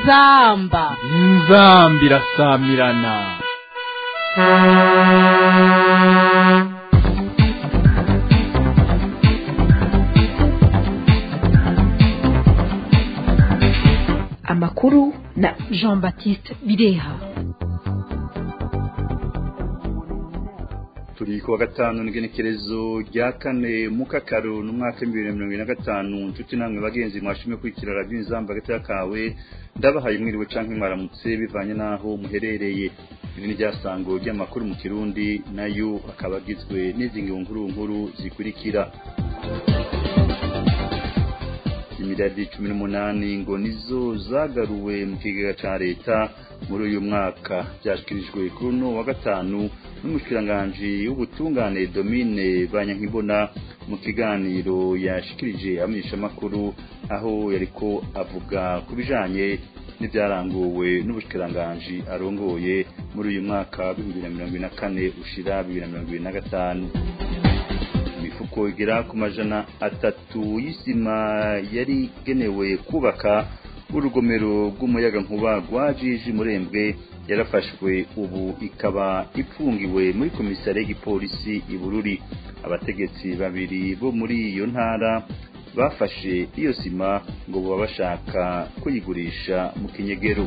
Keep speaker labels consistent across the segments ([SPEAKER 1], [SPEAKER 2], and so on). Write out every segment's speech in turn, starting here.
[SPEAKER 1] inzamba
[SPEAKER 2] inzamba irasamirana
[SPEAKER 3] amakuru na
[SPEAKER 1] jean baptiste bireha
[SPEAKER 4] turi kuwa gatanu n'igenekerezo rya kane mu kakaro n'umwaka w'ibihumbi bibiri na mirongo ine na gatanu inshuti namwe bagenzi mwashimye kwikira radiyo inzamba hagati y'akawe ndabahaye mwiriwe canke mwaramutse bivanye n'aho muherereye iri ni ryasango ry'amakuru mu kirundi nayo akaba agizwe n'izi nkuru nkuru zikurikira imiriyadi cumi n'umunani ngo nizo zagaruwe mu kigega ca leta muri uyu mwaka byashyikirijwe kuri uno wa gatanu n'umushikiranganji w'ubutungane domine banyankibona mu kiganiro yashikirije amenyeshamakuru aho yariko avuga ku bijanye n'ibyaranguwe n'ubushikiranganji arongoye muri uyu mwaka w'ibihumbi bibiri na mirongo ine na kane ushira bibiri na mirongo ibiri na gatanu imifuko igera ku majana atatu y'isima yari igenewe kubaka urugomero rw'umuyagankuba rwa jiji murembwe yarafashwe ubu ikaba ipfungiwe muri komisariya y'igipolisi i bururi abategetsi babiri bo muri iyo ntara bafashe iyo sima ngo baba bashaka kuyigurisha mu kinyegero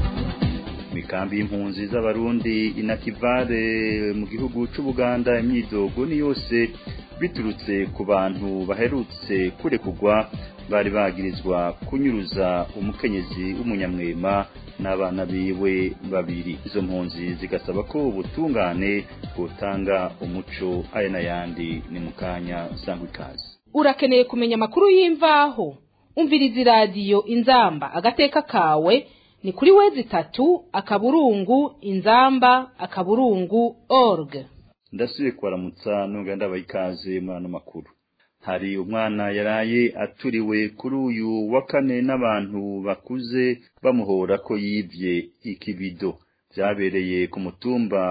[SPEAKER 4] imikambi y'impunzi z'abarundi inakivare mu gihugu c'ubuganda imyidogo ni yose biturutse ku bantu baherutse kurekugwa bari bagirizwa kunyuruza umukenyezi w'umunyamwema n'abana biwe babiri izo mpunzi zigasaba ko ubutungane butanga umuco aya n'ayandi ni mu kanya sangwa ikaze
[SPEAKER 1] urakeneye kumenya amakuru y'imvaho umviriza iradiyo inzamba agateka kawe ni kuri wezi itatu akaburungu inzamba akaburungu org
[SPEAKER 4] ndasubiye kubaramutsa nubwo ndabaha ikaze muri ano makuru hari umwana yaraye aturiwe kuri uyu wa kane n'abantu bakuze bamuhora ko yibye ikibido byabereye ku mutumba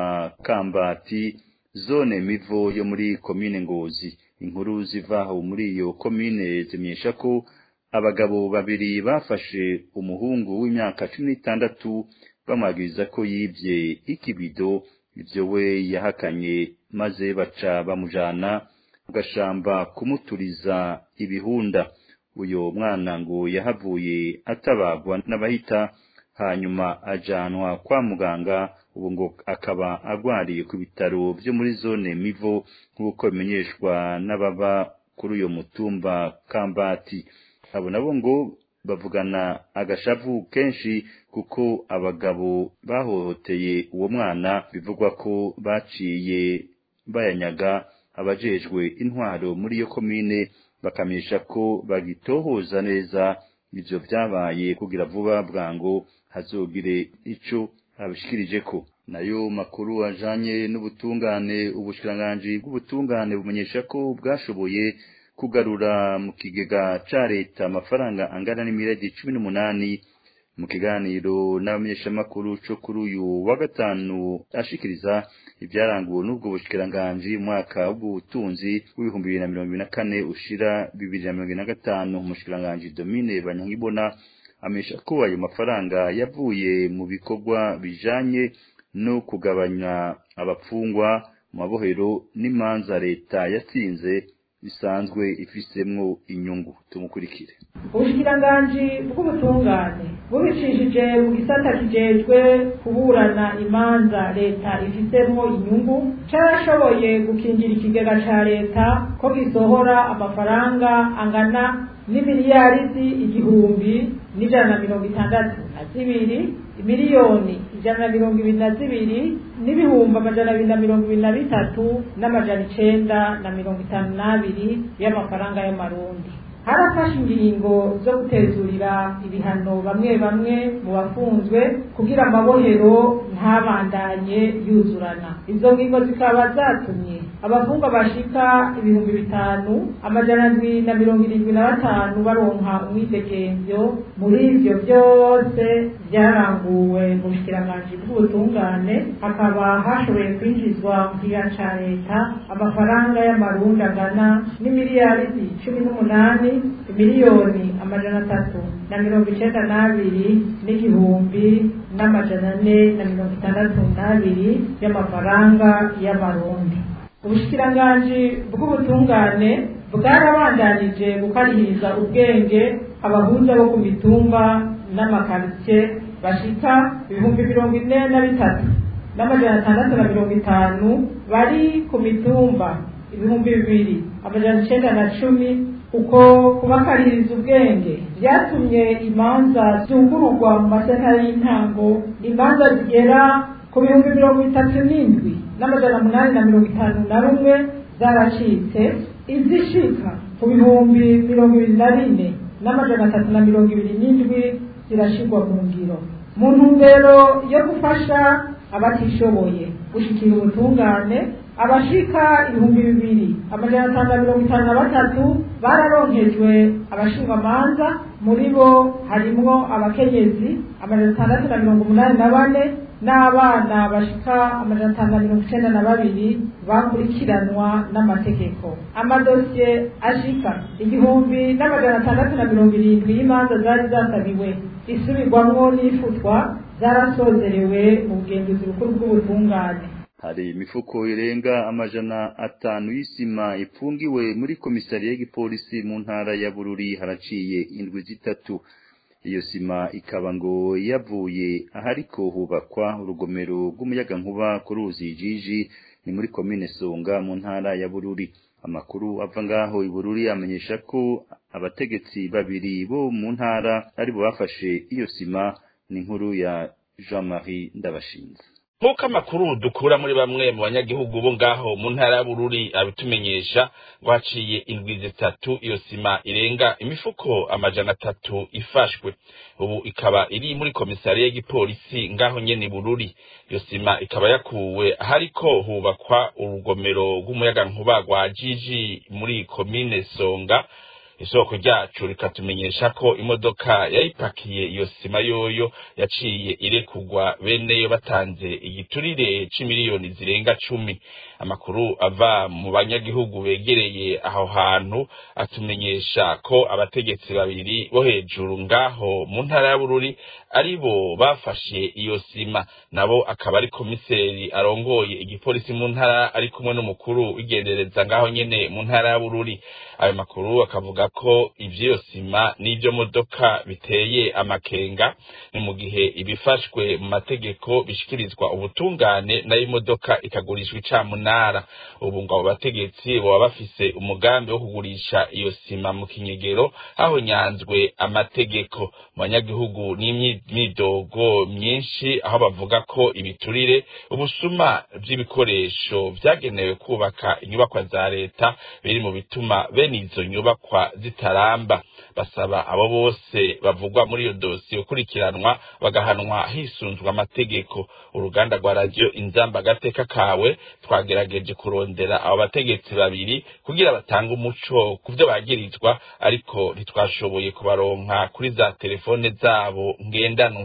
[SPEAKER 4] kambati zone mivo yo muri komine ngozi inkuru zivaho muri iyo komine zimenyesha ko abagabo babiri bafashe umuhungu w'imyaka cumi n'itandatu bamwagiriza ko yibye ikibido ibyo we yahakanye maze baca bamujana mu gashamba kumuturiza ibihunda uyu mwana ngo yahavuye atabagwa n'abahita hanyuma ajanwa kwa muganga ubu ngo akaba agwariye ku bitaro byo muri zone mivo nk'uko bimenyeshwa n'ababa kuri uyo mutumba kambati abo nabo ngo bavugana agashavu kenshi kuko abagabo bahohoteye uwo mwana bivugwa ko baciye bayanyaga abajejwe intwaro muri iyo komine bakamenyesha ko bagitohoza neza ivyo vyabaye kugira vuba bwango hazogire ico abishikirije ko nayo makuru ajanye n'ubutungane ubushikiranganji bw'ubutungane bumenyesha ko bwashoboye kugarura mu kigega ca leta amafaranga angana n'imiradi cumi n'umunani mu kiganiro n'abamenyeshamakuru co kuri uyu wa gatanu ashikiriza ibyaranguwe n'ubwo bushikiranganji mwaka w'ubutunzi w'ibihumbi bibiri na mirongo ibiri na kane ushira bibiri na mirongo ine na gatanu umushikiranganji domine banyankibona amenyesha ko ayo mafaranga yavuye mu bikorwa bijanye no kugabanya abapfungwa mu mabohero n'imanza leta yatsinze bisanzwe ifisemwo inyungu tumukurikire
[SPEAKER 5] ubushikiranganji bw'ubutungane bubicishije mu gisata kijejwe kuburana imanza leta ifisemwo inyungu carashoboye gukingira ikigega ca leta ko gisohora amafaranga angana n'imiliyaridi igihumbi n'ijana na mirongo itandatu na zibiri miliyoni ijana na mirongo ibiri na zibiri n'ibihumbi amajana abiri na mirongo ibiri na bitatu n'amajana icenda na mirongo itanu n'abiri y'amafaranga y'amarundi harafashe ingingo zo gutezurira ibihano bamwe bamwe mu bafunzwe kugira amabohero ntabandanye yuzurana izo ngingo zikaba zatumye abafungwa bashika ibihumbi bitanu amajana ndwi na mirongo irindwi na batanu baronka umwidegemvyo muri ivyo vyose vyaranguwe mu bushikiranganji bw'ubutungane hakaba hashoboye kwinjizwa mu kigega ca leta amafaranga y'amarundi angana n'imiliyaridi cumi n'umunani imiliyoni amajana atatu na mirongo icenda n'abiri n'igihumbi n'amajana ane na mirongo itandatu n'abiri y'amafaranga y'amarundi ubushikiranganji bw'ubutungane bwarabandanije gukarihiriza ubwenge abahuza bo ku mitumba n'amakaritsiye bashika ibihumbi mirongo ine na bitatu n'amajana atandatu na mirongo itanu bari ku mitumba ibihumbi bibiri amajana icenda na cumi uko kubakaririza ubwenge vyatumye imanza zungururwa mu masentare y'intango imanza zigera ku bihumbi mirongo itatu n'indwi n'amajana munani na mirongo itanu na rumwe zaracitse izishika ku bihumbi mirongo ibiri na bine n'amajana atatu na mirongo ibiri n'indwi zirashirwa mu ngiro mu ntumbero yo gufasha abatishoboye gushikira ubutungane abashika ibihumbi bibiri amajana atanu na mirongo itanu na batatu bararonkejwe abashingamanza muri bo harimwo abakenyezi amajana atandatu na mirongo umunani na bane n'abana bashika amajana atanu na mirongo icenda na babiri bakurikiranwa n'amategeko amadosiye ashika igihumbi n'amajana atandatu na mirongo irindwi y'imanza zari zasabiwe isubirwamwo n'ifutwa zarasozerewe mu bugenzuzi bukuru bw'ubutungane
[SPEAKER 4] hari imifuko irenga amajana atanu y'isima ipfungiwe muri komisariya y'igipolisi mu ntara ya Bururi haraciye indwi zitatu iyo sima ikaba ngo yavuye ahariko hubakwa urugomero rw'umuyagankuba ku ruzi jiji ni muri komine Songa mu ntara ya Bururi amakuru ava ngaho i Bururi amenyesha ko abategetsi babiri bo mu ntara ari bo bafashe iyo sima ni inkuru ya Jean-Marie Ndabashinze
[SPEAKER 6] nk'uko amakuru dukura muri bamwe mu banyagihugu bo ngaho mu ntara ya Bururi abitumenyesha ngo haciye indwi zitatu iyo sima irenga imifuko amajana atatu ifashwe ubu ikaba iri muri komisariya y'igipolisi ngaho nyene Bururi iyo sima ikaba yakuwe ahariko hubakwa urugomero rw'umuyagankuba rwa Jiji muri komine Songa isoko ryacu rikatumenyesha ko imodoka yayipakiye iyo sima yoyo yaciye irekugwa beneyo batanze igiturire c'imiliyoni zirenga cumi amakuru ava mu banyagihugu begereye aho hantu atumenyesha ko abategetsi babiri bo hejuru ngaho mu ntara ya Bururi ari bo bafashe iyo sima nabo akaba ari komiseri arongoye igipolisi mu ntara ari kumwe n'umukuru w'igendereza ngaho nyene mu ntara ya Bururi ayo makuru akavuga ko ivyo sima n'ivyo modoka biteye amakenga ni mu gihe ibifashwe mu mategeko bishikirizwa ubutungane nayo imodoka ikagurishwa icamunara ubu ngo abo bategetsi boba bafise umugambi wo kugurisha iyo sima mu kinyegero aho nyanzwe amategeko mu banyagihugu n'imyidogo myinshi aho bavuga ko ibiturire ubusuma vy'ibikoresho vyagenewe kubaka inyubakwa za leta biri mu bituma bene izo nyubakwa zitaramba basaba abo bose bavugwa muri iyo dosiye gukurikiranwa bagahanwa hisunzwe amategeko uruganda rwa radiyo inzamba agateka kawe twagerageje kurondera abo bategetsi babiri kugira batange umuco ku byo bagirizwa ariko ntitwashoboye kubaronka kuri za telefone zabo ngendanwa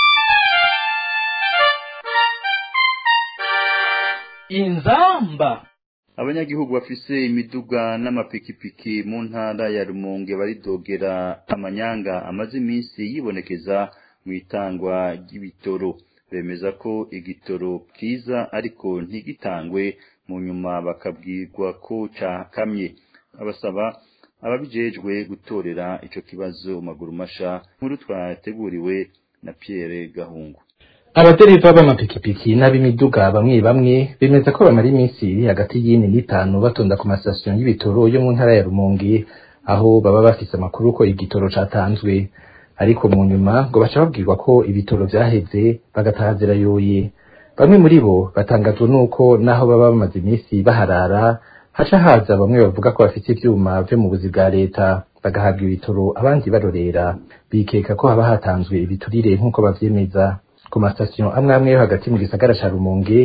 [SPEAKER 2] inzamba
[SPEAKER 4] abanyagihugu bafise imiduga n'amapikipiki mu ntara ya Rumonge baridogera amanyanga amaze iminsi yibonekeza mu itangwa ry'ibitoro bemeza ko igitoro kiza ariko ntigitangwe mu nyuma bakabwirwa ko cakamye abasaba ababijejwe gutorera ico kibazo maguru masha nkuru twateguriwe na Pierre Gahungu
[SPEAKER 7] abadereva b'amapikipiki n'ab'imiduga bamwe bamwe bemeza ko bamara iminsi iri hagati y'ine n'itanu batonda ku masitasiyo y'ibitoro yo mu ntara ya Rumonge aho baba bafise amakuru ko igitoro catanzwe ariko mu nyuma ngo baca babwirwa ko ibitoro vyaheze bagataha zirayoye bamwe muri bo batangazwa n'uko naho baba bamaze iminsi baharara haca haza bamwe bavuga ko bafite ivyuma vyo mu buzi bwa leta bagahabwa ibitoro abandi barorera bikeka ko haba hatanzwe ibiturire nk'uko bavyemeza ku masitasiyo amwe amwe yo hagati mu gisagara ca Rumonge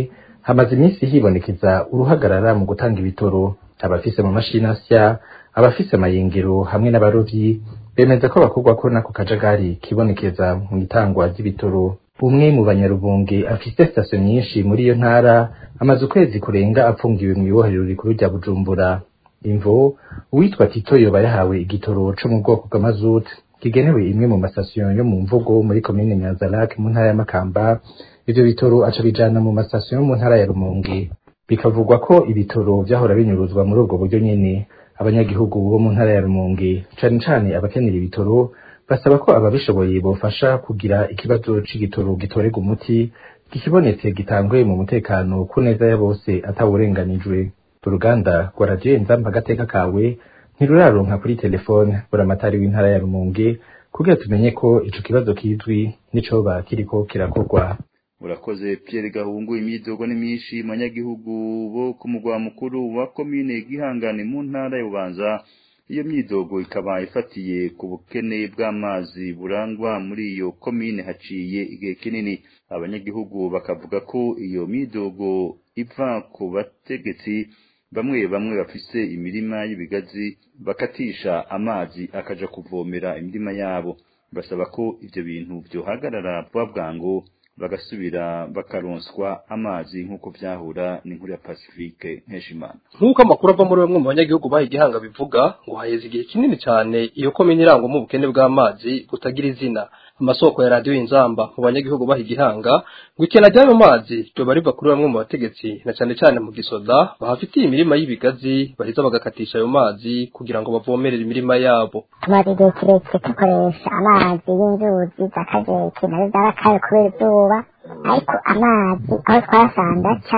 [SPEAKER 7] hamaze iminsi hibonekeza uruhagarara mu gutanga ibitoro abafise mu mashini asya abafise amayingiro hamwe n'abarovyi bemeza ko bakorwa ko nako kajagari kibonekeza mu itangwa ry'ibitoro umwe mu banyarubunge afise sitasiyo nyinshi muri iyo ntara amaze ukwezi kurenga apfungiwe mu ibohero rikuru rya bujumbura imvo uwitwa tito yoba yahawe igitoro co mu bwoko bw'amazuti kigenewe imwe mu masitasiyo yo mu mvugo muri komine nyanzarake mu ntara ya makamba ivyo bitoro aca bijana mu masitasiyo yo mu ntara ya rumonge bikavugwa ko ibitoro vyahora binyuruzwa muri ubwo buryo nyene abanyagihugu bo mu ntara ya rumonge cane cane abakenera ibitoro basaba ko ababishoboye bofasha kugira ikibazo c'igitoro gitorerwa umuti gikibonetse gitangwe mu mutekano ku neza ya bose atawurenganijwe uruganda rwa radiyo inzamba agateka kawe ntiruraronka kuri telefone buramatari w'intara ya rumonge kugira tumenye ko ico kibazo kizwi n'icoba kiriko kirakorwa
[SPEAKER 4] urakoze Pierre Gahungu imyidogo ni myinshi manyagihugu bo ku mugwa mukuru wa komine Gihangane mu ntara ya Bubanza iyo myidogo ikaba ifatiye ku bukene bw'amazi burangwa muri iyo komine haciye igihe kinini abanyagihugu bakavuga ko iyo myidogo iva ku bategetsi bamwe bamwe bafise imirima y'ibigazi bakatisha amazi akaja kuvomera imirima yabo basaba ko ivyo bintu vyohagarara vuba bwangu bagasubira bakaronswa amazi nk'uko vyahura n'inkuru ya Pacifique Nkeshimana
[SPEAKER 8] nk'uko amakuru ava muri bamwe mu banyagihugu baha igihanga bivuga ngo haheze igihe kinini cyane iyo komine irangwamo ubukene bw'amazi butagira izina amasoko ya radiyo inzamba mu banyagihugu baha igihanga ngo ikena ry'ayo mazi ryoba riva kuri bamwe mu bategetsi na cyane cyane mu gisoda bahafitiye imirima y'ibigazi baheza bagakatisha ayo mazi kugira ngo bavomerere imirima yabo
[SPEAKER 9] tumaze igihe kirekire dukoresha amazi y'inzuzi za kajeki nayo zarakaye kubera izuba ariko amazi aho twasanze aca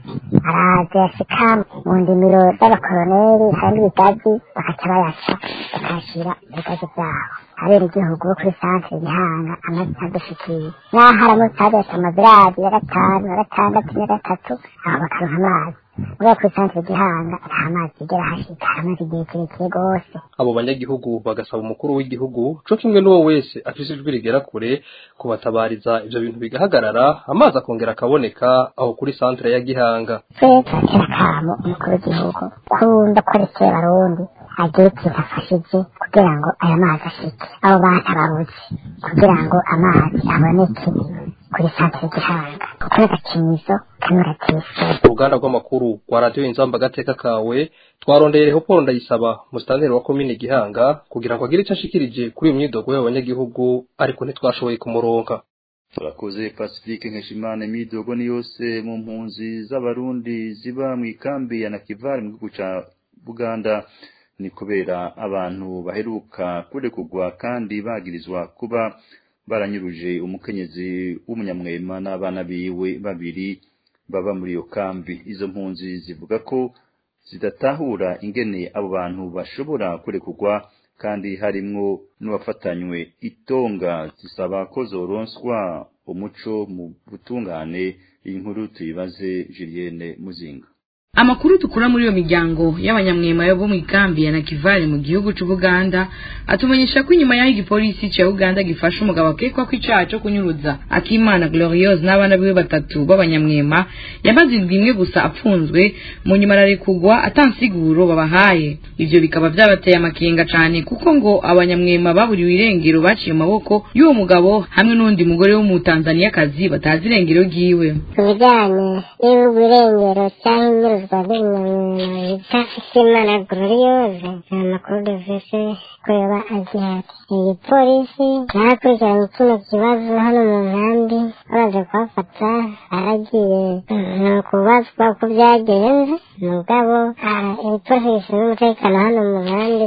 [SPEAKER 9] araza yashika mu ndimiro z'abakoroneri hari n'ibigazi bakaca bayaca bakayashyira ibigazi byabo abera igihugu bo kuri santere gihanga amazi adushikiye n'aho aramutse hadetse amaviradi ya gatanu ya gatandatu ya gatatu aho bakaronka amazi muri kuri santere gihanga nta mazi igera hashika amazi igihe kirekire rwose
[SPEAKER 8] abo banyagihugu bagasaba umukuru w'igihugu co kimwe n'uwo wese afise ijwi rigera kure kubatabariza ivyo bintu bigahagarara amazi akongera akaboneka aho kuri santere ya gihanga
[SPEAKER 9] twe turatera akamo umukuru w'igihugu kumva ko arekeye abarundi agire ikintu afashije kugira ngo aya mazi ashike abo batabaruzi kugira ngo amazi aboneke kuri santere gihanga kuko n'agakinizo kanuratise
[SPEAKER 8] uruganda rw'amakuru rwa radiyo inzamba agateka kawe twarondeye Leopold ndayisaba musitanteri wa komine gihanga kugira ngo agire icyo ashikirije kuri iyo myidogo y'abanyagihugu ariko ntitwashoboye kumuronka
[SPEAKER 4] turakoze pacifique nkeshimana imyidogo ni yose mu mpunzi z'abarundi ziba mu ikambi ya nakivari mu gihugu ca buganda ni kubera abantu baheruka kurekugwa kandi bagirizwa kuba baranyuruje umukenyezi w'umunyamwema n'abana biwe babiri baba muri iyo kambi izo mpunzi zivuga ko zidatahura ingene abo bantu bashobora kurekugwa kandi harimwo n'uwafatanywe itonga zisaba ko zoronswa umuco mu butungane iyi nkuru tuyibaze Julienne Muzinga
[SPEAKER 10] Amakuru tukura muri iyo miryango y'abanyamwema yo bo mu ikambi ya Nakivale mu gihugu c'u Buganda atumenyesha ko inyuma y'aho igipolisi ca Uganda gifashe umugabo akekwa ko icaha co kunyuruza Akimana Gloriose n'abana biwe batatu b'abanyamwema yamaze indwi imwe gusa apfunzwe mu nyuma ararekugwa atansiguro babahaye ivyo bikaba vyabateye amakenga cane kuko ngo abanyamwema baburiwe irengero baciye mu maboko y'uwo mugabo hamwe n'undi mugore wo mu Tanzaniya-kazi batazi irengero ryiwe
[SPEAKER 9] ku bijyanye n'ibihugu irengero cyangwa inyuruzwa ry'umunyamwema bita Akimana Gloriose nta makuru dufise ko yoba agihari iyi polisi yarakurikiranye kino kibazo hano mu nkambi bamaze kuhafata baragiye ni ukubazwa uko byagenze mugabo igipolisi gishinzwe umutekano hano mu nkambi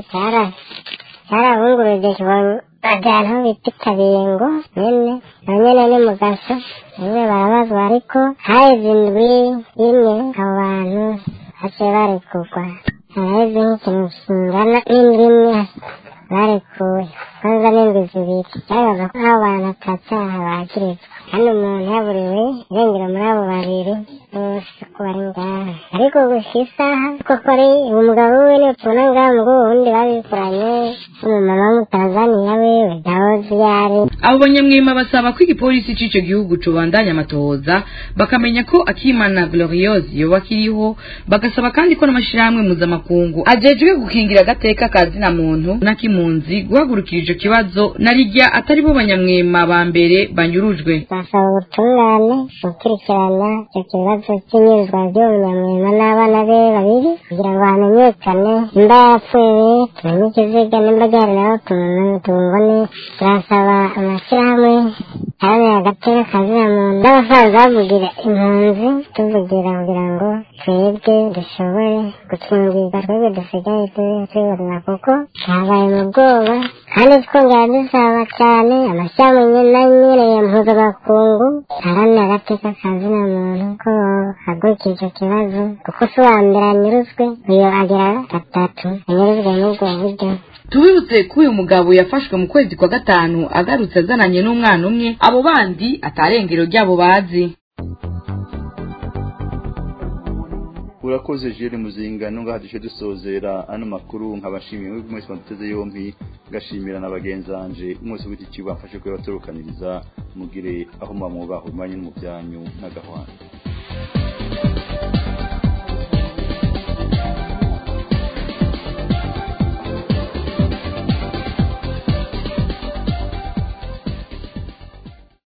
[SPEAKER 9] cyarabunguruje ajyana aho bita ikabingo nyene na nyene ni mu gaso bamwe barabazwa ariko haheze indwi imwe abo bantu baciye barekurwa haraheze nk'ikintu kingana n'indwi imwe barekuwe kwanza n'indwi zibiri byagaragaza ko nk'abo bantu atacyaha bagirizwa kandi umuntu yaburiwe irengero muri abo babiri bose ko bari ngaha ariko gusa isaha koko ari umugabo we niwe tubona ngaha mu bw'ubu bundi babikoranye n'umumama w'umutanzaniya wiwe ndahozi yari
[SPEAKER 10] abo banyamwema basaba ko igipolisi c'ico gihugu cobandanya amatohoza bakamenya ko akimana gloriose yoba akiriho bagasaba kandi ko n'amashirahamwe mpuzamakungu ajejwe gukingira agateka ka zina muntu n'akimpunzi guhagurukira ico kibazo na rirya atari bo banyamwema ba mbere banyurujwe
[SPEAKER 9] basaba ubutungane gukurikirana icyo kibazo cy'inyuzwa ry'uwo munyamwema n'abana be babiri kugira ngo hamenyekane nimba yapfuye tumenye ikiziga nimba gihari naho tubone turasaba amashyirahamwe aharanira agateka ka zina muntu n'abasaza bavugira impunzi tuvugira kugira ngo twebwe dushobore gukingirwa twebwe dusigaye tubibona kuko twabaye mu bwoba kandi twongera dusaba cyane amashyirahamwe nanyereye mpuzamakungu aharanira agateka ka zina muntu ko hagurikira icyo kibazo kuko si uwa mbere anyuruzwe uyu agira gatatu anyuruzwe n'ubwo buryo
[SPEAKER 10] tubibutse ko uyu mugabo yafashwe mu kwezi kwa gatanu agarutse azananye n'umwana umwe abo bandi atarengero ryabo bazi
[SPEAKER 4] urakoze jere muzinga nunga hadishe dusozera ano makuru nkabashimiye mwebwe mwese mwaduteze yompi ngashimira na bagenzanje mwese w'iki kigo bafashe kuba baturukaniriza mugire aho muba mwubaha umwanya no mu byanyu n'agahwana